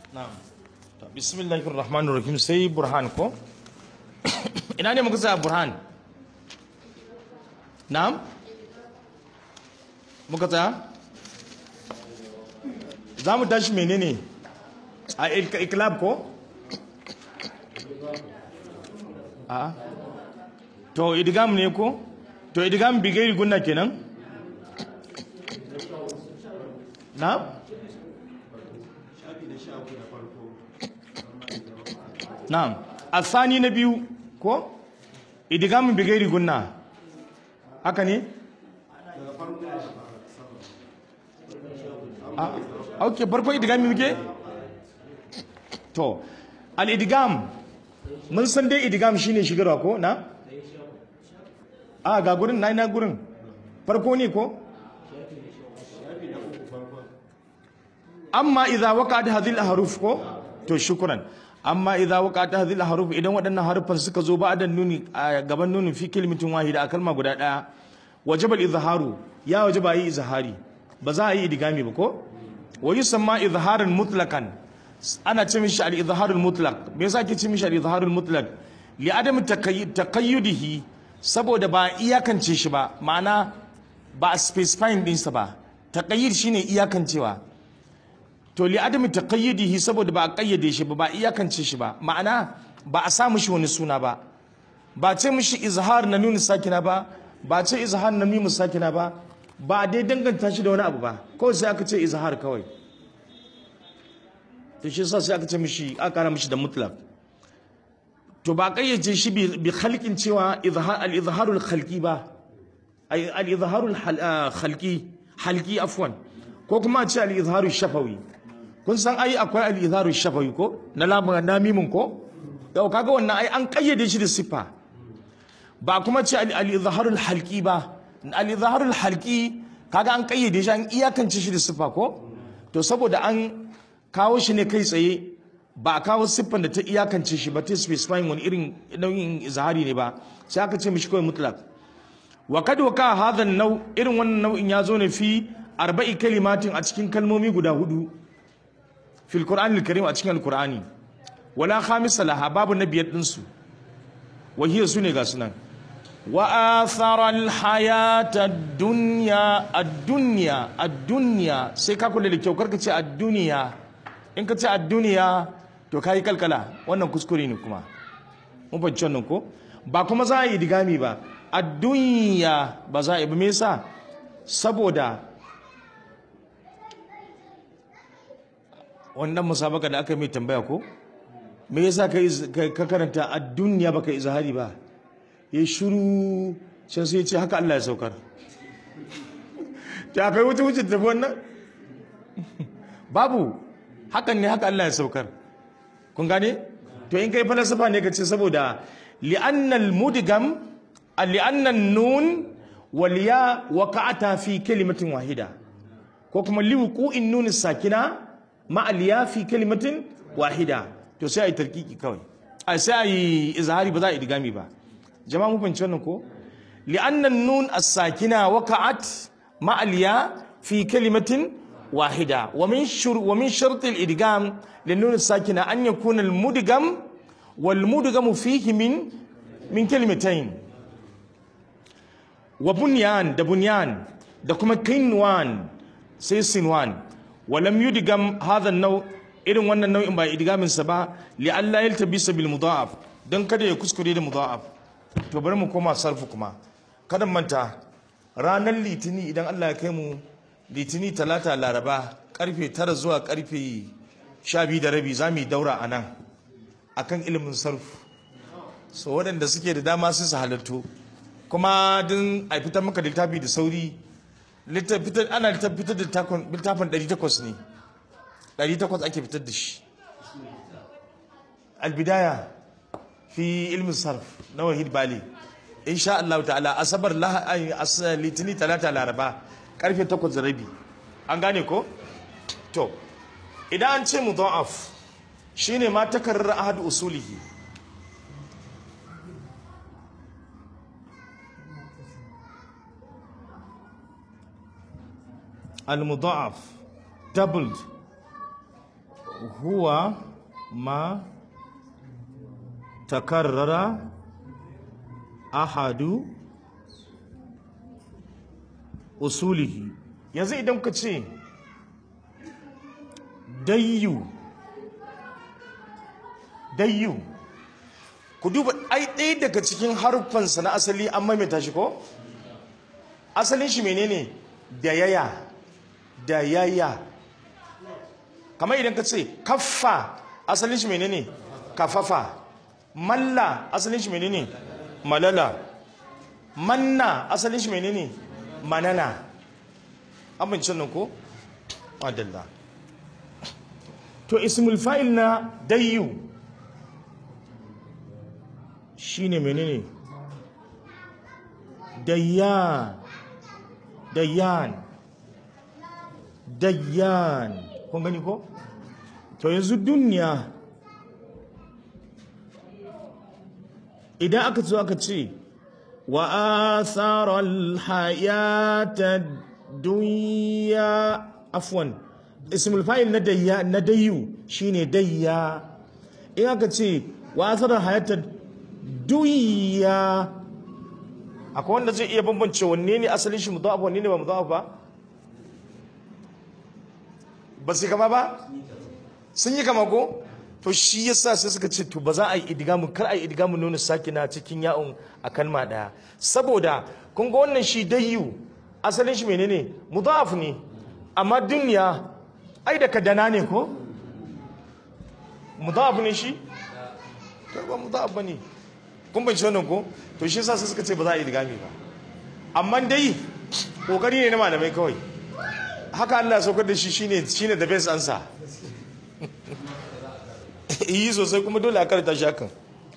na'am to bismillahir rahmanir rahim sai burhan ko ina ne muka sa burhan na'am muka tsaya za mu tashi menene a ik- iklab ko a to idgam ne ko to idgam bigairi gunna kenan na'am Na'am. Asani na biyu ko? Idigamin bigairi gunna. Haka ne? Ah, okay, farko idigami muke? To, al-idigam mun san dai idigam shine shigarwa ko na? Ah, ga gurin na ina gurin. Farko ne ko? amma idza waqa'at hadhihi al-ahruf ko to shukran amma idza waqa'at hadhihi al-ahruf idan waɗannan harufan suka zo ba da nuni a gaban nunin fi kalimatin wahida a kalma guda daya wajaba al-izharu ya wajaba yi izhari ba za a yi idgami ba ko wa yusamma izharan mutlaqan ana ce mishi al-izhar al-mutlaq me yasa ake ce mishi al-izhar al-mutlaq li adam taqayyudihi saboda ba iyakance shi ba ma'ana ba a specifying ɗinsa ba taqayyud shine iyakancewa to li adami taqayyidihi saboda ba a kayyade shi ba ba iyakance shi ba ma'ana ba a sa mishi wani suna ba ba ce mishi izhar na nuna sakina ba ba ce izhar na mimu sakina ba ba a dai danganta shi da wani abu ba kawai sai aka ce izhar kawai to shi yasa sai aka ce mishi aka kara mishi da mutlaq to ba a kayyace shi bi bi khalqin cewa izhar al izharul khalqi ba ay al izharul hal- ah, khalqi halqi afwan ko kuma a ce al izharul shafawi kun san ai akwai al-izharu shafawi ko na lamun na mimin ko yau kaga wannan ai an kayyade shi da sifa ba kuma ce al-izharu al-halqi ba al-izharu al-halqi kaga an kayyade shi an iyakance shi da sifa ko to saboda an kawo shi ne kai tsaye ba a kawo siffan da ta iyakance shi ba ta specifying wani irin nau'in izhari ne ba sai aka ce mishi kawai mutlaq wa kad waka hadha nau irin wannan nau'in ya zo ne fi arba'i kalimatin a cikin kalmomi guda hudu fil qur'anil karim a cikin alqur'ani wala khamisa laha babu na biyar din su wahiya sune ga sunan wa athara al hayata ad-dunya ad-dunya ad-dunya sai ka kula da kyau karka ce ad-dunya in ka ce ad-dunya to kai kalkala wannan kuskure ne kuma mun fahimci wannan ko ba kuma za a yi digami ba ad-dunya ba za a yi ba me yasa saboda wannan musabaka da aka mai tambaya ko me yasa ka iz- ka ka karanta a duniya baka izhari ba ya shiru sai sai ya ce haka Allah ya saukar ta kai wuce wuce tafi wannan babu hakan ne haka Allah ya saukar kun gane to in kai falsafa ne ka ce saboda li'annal mudgam li'annan nun wal ya waqa'ata fi kalimatin wahida ko kuma liwuqu'in nun sakina ma'al ya fi kalimatin wahida to sai a yi tarkiki kawai a sai a yi izhari ba za a yi digami ba jama'a mu fahimci wannan ko li'annan nun as-sakina waqa'at ma'al ya fi kalimatin wahida wa min shur wa min shart al-idgham lin nun as-sakina an yakuna al-mudgham wal mudgham fihi min min kalimatayn wa bunyan da bunyan da kuma kinwan sai sinwan walam yudgam hadha nau irin wannan nau'in ba idgamin sa ba li alla yaltabisa bil mudha'af dan kada ya kuskure da mudha'af to bari mu koma sarfu kuma kada mu manta ranar litini idan Allah ya kai mu litini talata laraba karfe tara zuwa karfe sha biyu da rabi za mu yi daura a nan akan ilimin sarfu so waɗanda suke da dama su su halattu kuma din a fitar maka da littafi da sauri littafi ana fitar da littafin 800 ne 800 ake fitar da shi albidaya fi ilmin sarf na wahid bali insha Allah ta'ala asabar litini talata laraba karfe 8 da rabi an gane ko to idan an ce mudha'af shine ma takarrar ahad usulihi المضاعف doubled huwa ma takarrara ahadu usulihi yanzu idan ka ce dayyu dayyu ku duba ai ɗaya daga cikin harfansa na asali an maimaita shi ko asalin shi menene da yaya da yaya kamar idan ka ce kaffa asalin shi menene kafafa malla asalin shi menene malala manna asalin shi menene manana abincin nan ko adalla to ismul fa'il na dayyu shine menene dayyan dayyan dayyan kun gani ko to yanzu duniya idan aka zo aka ce wa atharal hayata dunya afwan ismul fa'il na dayya na dayyu shine dayya in aka ce wa atharal hayata dunya akwai wanda zai iya bambance wanne ne asalin shi mudaf wanne ne ba mudaf ba ba su kama ba sun yi kama ko to shi yasa sai suka ce to ba za a yi idgamu kar a yi idgamu nuna sakina cikin ya'un a kalma daya saboda kun ga wannan shi dayyu asalin shi menene mudaf ne amma dunya ai da kadana ne ko mudaf ne shi to ba mudaf bane kun ban wannan ko to shi yasa sai suka ce ba za a yi idgami ba amma dai kokari ne na malamai kawai haka Allah ya saukar da shi shine shine the best answer yi sosai kuma dole a karanta shi hakan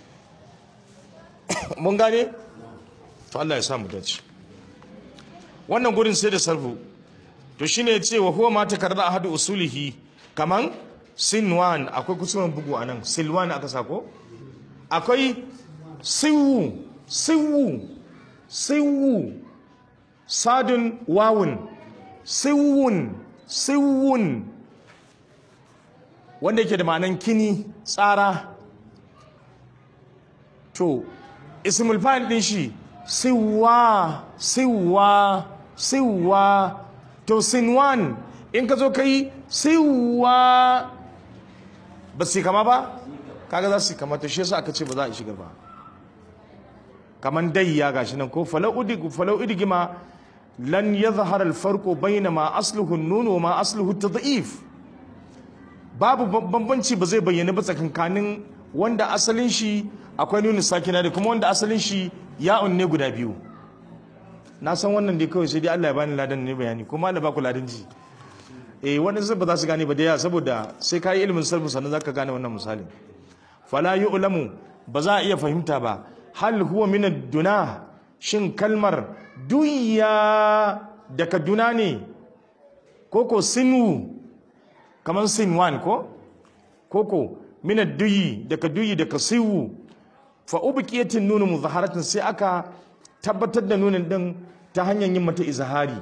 mun gane to Allah ya samu dace wannan gurin sai da sarfu to shine ya ce wa huwa ma takarra ahadu usulihi kaman sinwan akwai kusurman bugu anan silwan aka sako akwai siwu siwu siwu sadun wawun siwun siwun wanda yake da ma'anan kini tsara to ismul fa'il din shi siwa siwa siwa to sinwan in ka zo kai siwa ba su kama ba kaga za su kama to shi yasa aka ce ba za a shiga ba kaman dayya gashi nan ko falau udig falau udigima lan yadhhar al-farq bayna ma asluhu an-nun wa ma asluhu at-tad'if babu bambanci ba zai bayyana ba tsakankanin wanda asalin shi akwai nuni sakina da kuma wanda asalin shi ya'un ne guda biyu na san wannan dai kawai sai dai Allah ya bani ladan ne bayani kuma Allah ba ku ladan ji eh wannan sai ba za su gane ba da yawa saboda sai ka yi ilimin sarfu sannan zaka gane wannan misalin fala yu'lamu ba za a iya fahimta ba hal huwa min ad-duna shin kalmar dunya daga duna ne koko sinu kamar sinwan ko koko min ad-duyi daga duyi daga siwu fa ubqiyatin nunu muzaharatin sai aka tabbatar da nunin din ta hanyar yin mata izhari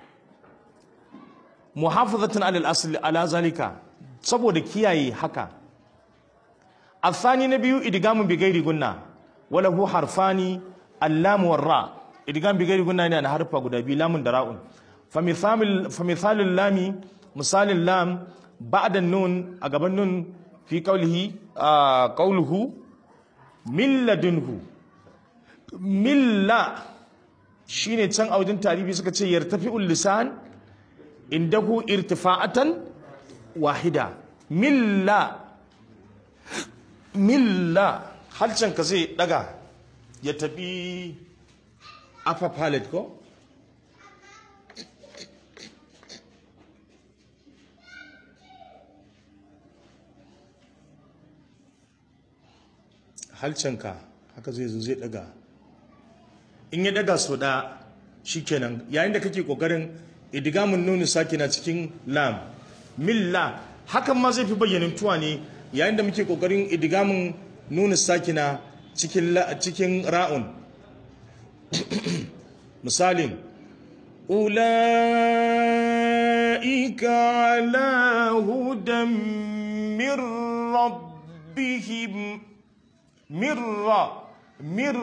muhafazatan alal asli ala zalika saboda kiyaye haka الثاني نبي إدغام بغير قلنا وله حرفان اللام والراء إدغام بغير قلنا يعني حرف غدا بي لام دراء فمثال فمثال اللام مثال اللام بعد النون أقب النون في قوله آه قوله من لدنه من لا shine can a wajen tarihi suka ce yartafi'ul lisan indahu irtifa'atan wahida milla milla halcan ka zai daga ya tafi upper palate ko halcanka haka zai zo zai daga in ya daga so da shikenan yayin da kake kokarin idgamun nuni sakina cikin lam milla hakan ma zai fi bayyanin tuwa ne yayin da muke kokarin idgamun nuni sakina cikin cikin ra'un misalin ulaika ala hudan min rabbihim mirra mir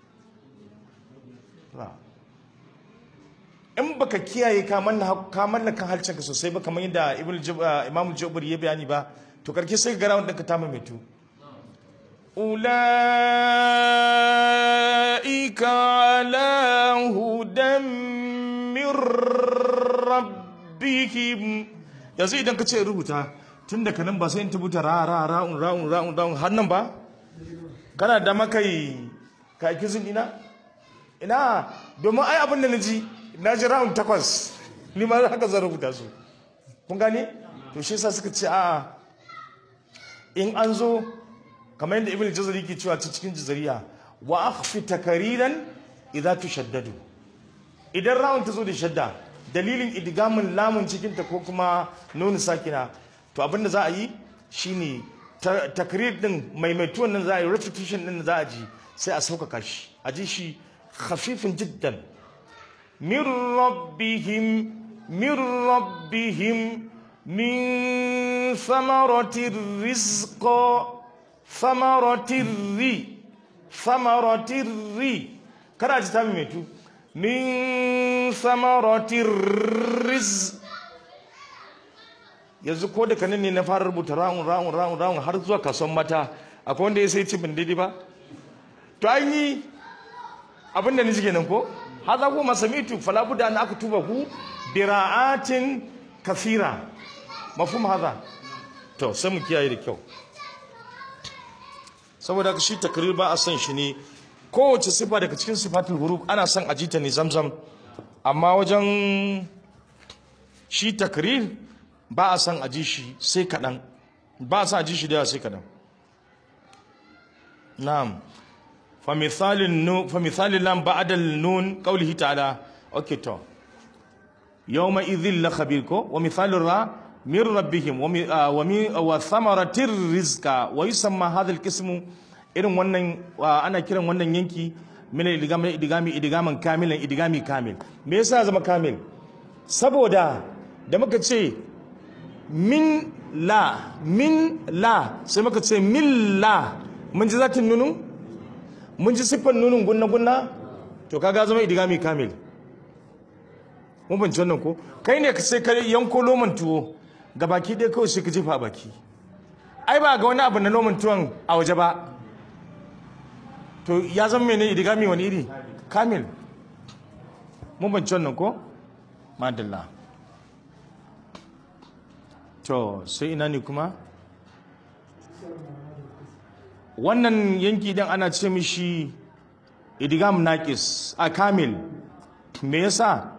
ra in baka kiyaye ka mallaka halcinka sosai ba kamar yadda imam jabir ya bayani ba to karki sai ga rawun ɗinka ta mamaitu ula'ika ala hudan min rabbihim yanzu idan ka ce rubuta tun da kanan ba sai in tabuta ra ra ra'un ra'un ra'un ra'un har nan ba kana da makai ka aiki ina ina domin ai abin da na ji na ji ra'un takwas ni ma haka zan rubuta su kun gane to shi yasa suka ce a'a in an zo kamar yadda ibn jazari ke cewa cikin jazariya wa akhfi takariran idza tushaddadu idan ra'un ta zo da shadda dalilin idgamin lamun cikin ta ko kuma nunu sakina to abin da za a yi shine takrir din maimaituwan nan za a yi repetition din za a ji sai a sauƙaƙa shi a ji shi khafifin jiddan min rabbihim min rabbihim min samaratir rizqa samaratir ri samaratir ri kada ji ta maimaitu min samaratir rizq yanzu ko da kanin ne na fara rubuta ra'un ra'un ra'un ra'un har zuwa kasuwan mata akwai wanda ya sai ci bin daidai ba to an yi abin da niji kenan ko haza ko masamitu fala budda an aka tuba ku bira'atin kafira mafhum haza to sai mu kiyaye da kyau saboda shi takrir ba a san shi ne kowace sifa daga cikin sifatul huruf ana son a jita ne zamzam amma wajen shi takrir ba a san a ji shi sai kaɗan ba a san a ji shi da yawa sai kaɗan na'am fa misalin lam ba'adal nun qawlihi ta'ala okay to yawma idhil la khabir ko wa misalin ra min rabbihim wa wa thamaratir rizqa wa yusamma hadha al irin wannan ana kiran wannan yanki min idigami idigami idigaman kamilan idigami kamil me yasa zama kamil saboda da muka ce min la min la sai muka ce min la mun ji zatin nunu mun ji siffar nunun gunna gunna to kaga zama idigami kamil mun bince wannan ko kai ne ka sai ka yanko loman tuwo ga baki ɗaya kawai sai ka jefa a baki ai ba ga wani abu na loman tuwon a waje ba to ya zama mene idigami wani iri kamil mun bince wannan ko madalla to sai ina ne kuma wannan yanki din ana ce mishi idigam naqis a kamil me yasa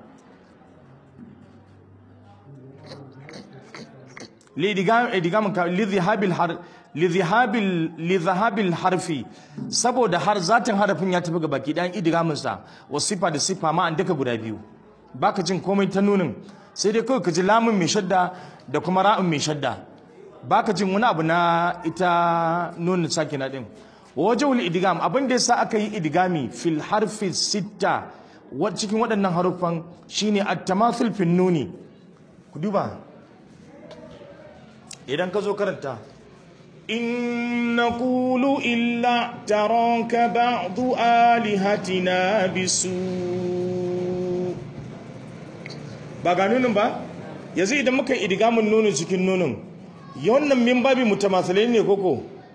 lidigam idigam lidhihabil har lidhihabil lidhahabil harfi saboda har zatin harafin ya tafi ga baki dan idigamin sa wasifa da sifa ma an daka guda biyu baka jin komai ta nunin sai dai kawai ka ji lamun mai shadda da kuma ra'un mai shadda baka jin wani abu na ita nunin sakina din wajhul idgam abin da yasa aka yi idgami fil harfi sitta cikin waɗannan haruffan shine at-tamathul fin nuni ku duba idan ka zo karanta in naqulu illa taraka ba'du alihatina bisu ba ga nunin ba yanzu idan muka yi idgamin nunin cikin nunin wannan min babi mutamathilai ne koko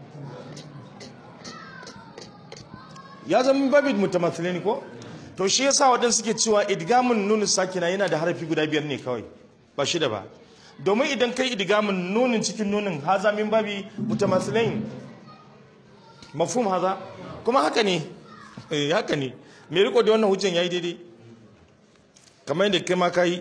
ya zama min babi mutamathilai ne ko to shi yasa waɗansu suke cewa idgamin nunin sakina yana da harafi guda biyar ne kawai ba shida ba domin idan kai idgamin nunin cikin nunin haza min babi mutamathilai mafhum haza kuma haka ne eh haka ne me riko da wannan hujjan yayi daidai kamar yadda kai ma kai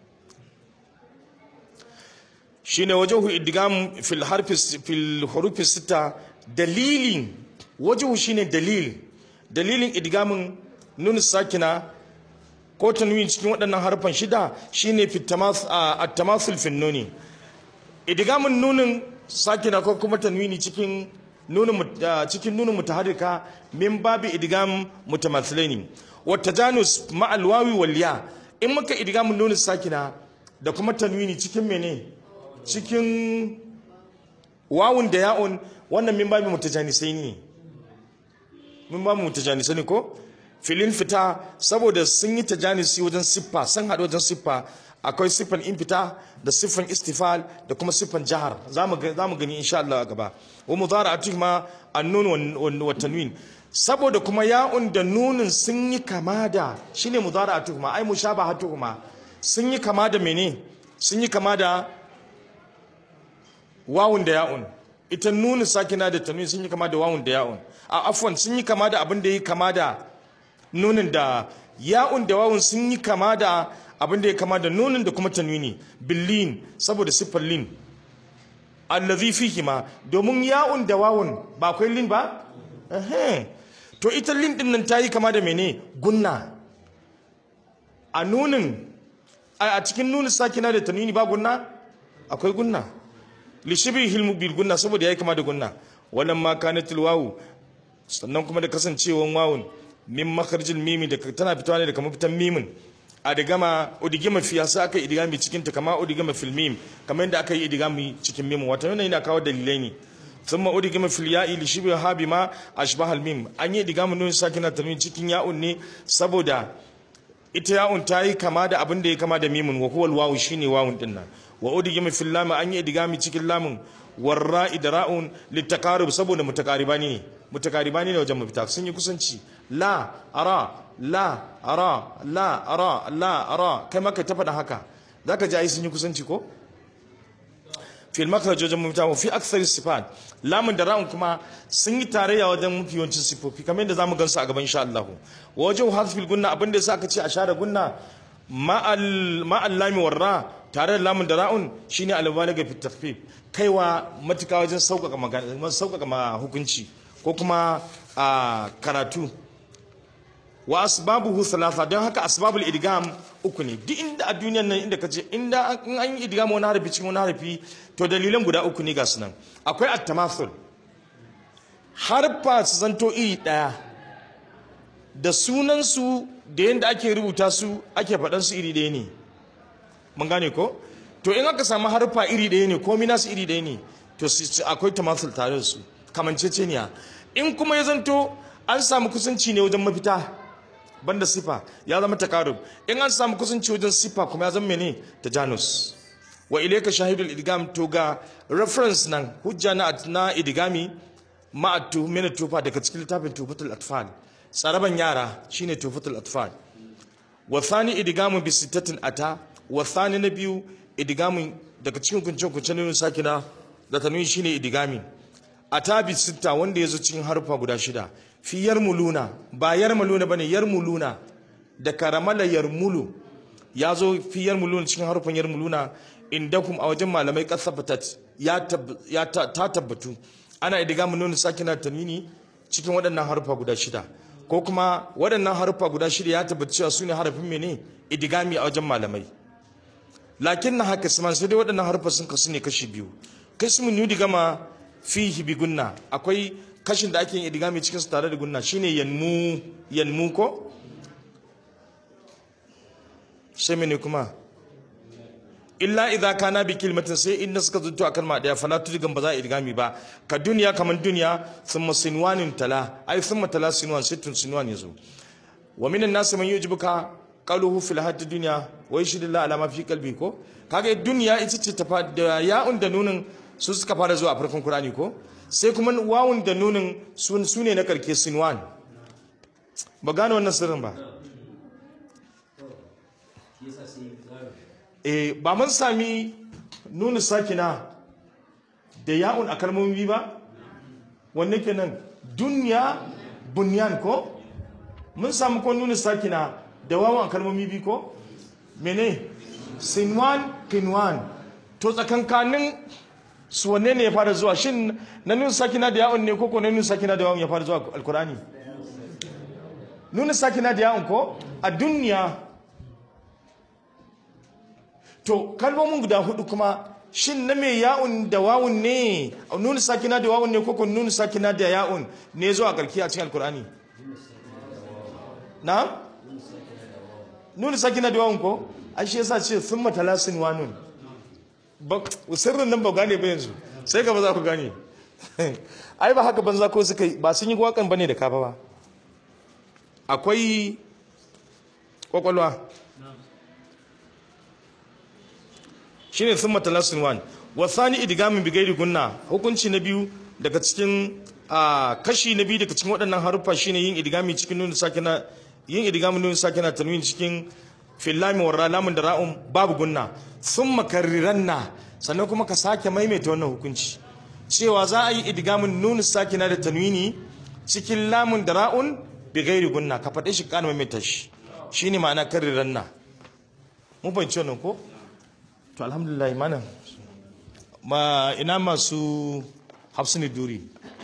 shine wajahu idgam fil harfi fil hurufi sita dalilin wajahu shine dalil dalilin idgamin nun sakina ko tanwin cikin waɗannan harfan shida shine fit at-tamathul fil nuni idgamin nunin sakina ko kuma tanwini cikin nunin cikin nunin mutaharrika min babi idgam mutamathilaini wa tajanus ma'al wawi wal ya in muka idgamin nunin sakina da kuma tanwini cikin mene cikin wawun da ya'un wannan min babu mutajanisai ne min babu mutajanisai ne ko filin fita saboda sun yi tajanisi wajen siffa sun haɗu wajen siffa akwai siffan in fita da siffan istifal da kuma siffan jahar za mu gani insha Allah a gaba wa mudhara'atu ma annun wa tanwin saboda kuma ya'un da nunin sun yi kama da shine mudhara'atu ma ai mushabahatu ma sun yi kama da mene sun yi kama da wawun da ya'un ita nunin sakina da tanwin sun yi kama da wawun da ya'un a afwan sun yi kama da abin da yi kama da nunin da ya'un da wawun sun yi kama da abin da ya kama da nunin da kuma tanwini billin saboda siffar lin allazi fihi ma domin ya'un da wawun ba akwai lin ba to ita lin din nan tayi kama da mene gunna a nunin a cikin nunin sakina da tanwini ba gunna akwai gunna li shibi hilmu bil gunna saboda yayi kama da gunna wannan ma kanatil wawu sannan kuma da kasancewan wawun min makharjil mimi da tana fitowa ne daga mafitan mimin a digama udigima fi yasa aka yi idigami cikin ta kama udigima fil mim kamar yadda aka yi idigami cikin mim wato yana yana kawo dalilai ne thumma udigima fil ya'i li shibhi habi ma ashbahal mim an yi idigami nun sakina tanwin cikin ya'un ne saboda ita ya'un ta yi kama da abin da ya kama da mimun wa huwa wawu shine wawun din nan wa udigima fil lam an yi idigami cikin lamun warra idra'un litakarub saboda mutakaribani ne mutakaribani ne wajen mafita sun yi kusanci la ara la ara la ara la ara kai maka ta faɗa haka zaka ji ai sun yi kusanci ko fil makhraj wajen mafita wa fi akthar sifat lamun da ra'un kuma sun yi tarayya wajen mafi yawancin sifofi kamar yadda zamu gansu a gaban insha Allah wa wajen hasfil gunna abinda yasa aka ce a share gunna ma'al ma'al lami warra tare da lamun da ra'un shine al-balaga fi takhfif kaiwa matuka wajen sauƙaƙa magana sauƙaƙa hukunci ko kuma a karatu wa asbabuhu thalatha don haka asbabul idgam uku ne duk inda a duniyan nan inda kace inda in an yi idgam wani harafi cikin wani harafi to dalilan guda uku ne ga sunan akwai at-tamathul harfa su zanto iri daya da sunan su da yanda ake rubuta su ake faɗan su iri daya ne mun gane ko to in aka samu harfa iri daya ne komai nasu iri daya ne to akwai tamathul tare da su kamanceceniya in kuma ya zanto an samu kusanci ne wajen mafita banda sifa ya zama takarub in an samu kusanci wajen sifa kuma ya zama mene tajanus wa ilayka shahidul idgam to ga reference nan hujja na na idgami ma atu min tufa daga cikin littafin tufatul atfal tsaraban yara shine tufatul atfal wa thani idgamu bi sittatin ata wa thani na biyu idgamin daga cikin kunce kunce ne sakina da tanwin shine idgami ata bi sitta wanda yazo cikin harfa guda shida fi yarmuluna ba yarmuluna bane yarmuluna da karamala yarmulu ya zo fi yarmuluna cikin harfin yarmuluna indakum a wajen malamai kasabatat ya ya ta tabbatu ana idiga mun nuna sakina tanwini cikin waɗannan harfa guda shida ko kuma waɗannan harfa guda shida ya tabbata cewa su ne harafin mene idigami a wajen malamai lakin na haka sai dai waɗannan harfa sun kasu ne kashi biyu kasmun yudi gama fihi bi gunna akwai kashin da ake yin idigami cikin su tare da gunna shine yanmu yanmu ko sai mene kuma illa idza kana bi kalimatin sai inda suka zunto a kalma daya fala tudgan ba za a idigami ba ka duniya kaman duniya thumma sinwanin tala ai thumma tala sinwan sittun sinwan yazo wa minan nas man yujibuka qaluhu fil hadd dunya wa yashhadu la ala ma fi qalbi ko kaga duniya ita ce ta da ya'un da nunin su suka fara zuwa a farkon Qur'ani ko sai kuma wawun da nunin su ne na karke sinwan ba gane wannan sirrin ba eh ba mun sami nuna sakina da ya'un a kalmomi ba wanne kenan dunya bunyan ko mun sami ko nuna sakina da wawun a kalmomi bi ko mene sinwan kinwan to tsakankanin su wanne ne ya fara zuwa shin na nuna sakina da ya'un ne koko na nuna sakina da ya'un ya fara zuwa alkurani nuna sakina da ya'un ko a duniya to kalmomin guda hudu kuma shin na mai ya'un da wawun ne nuna sakina da wawun ne koko nuna sakina da ya'un ne zuwa karki a cikin alkurani na nuna sakina da wawun ko an shi yasa ce sun matala sin wanun sirrin nan ba gane ba yanzu sai gaba za ku gane ai ba haka banza ko suka yi ba sun yi wakan bane da kafa ba akwai kwakwalwa shine sun matalasin wan wasani idgamin bigairi gunna hukunci na biyu daga cikin a kashi na biyu daga cikin waɗannan haruffa shine yin idgami cikin nuna sakina yin idgamin nuna sakina tanwin cikin fillami wa lamun da ra'un babu gunna sun makarriranna sannan kuma ka sake maimaita wannan hukunci cewa za a yi idgamin nuna sakina da tanwini cikin lamun da ra'un bigairi gunna ka faɗe shi kana maimaita shi shine ma'ana karriranna mun fahimci wannan ko to alhamdulillah mana ma ina masu hafsini duri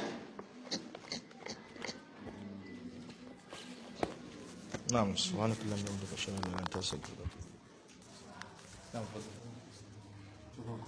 na'am subhanakallah wa bihamdika ashhadu an la ilaha illa anta astaghfiruka wa atubu ilaik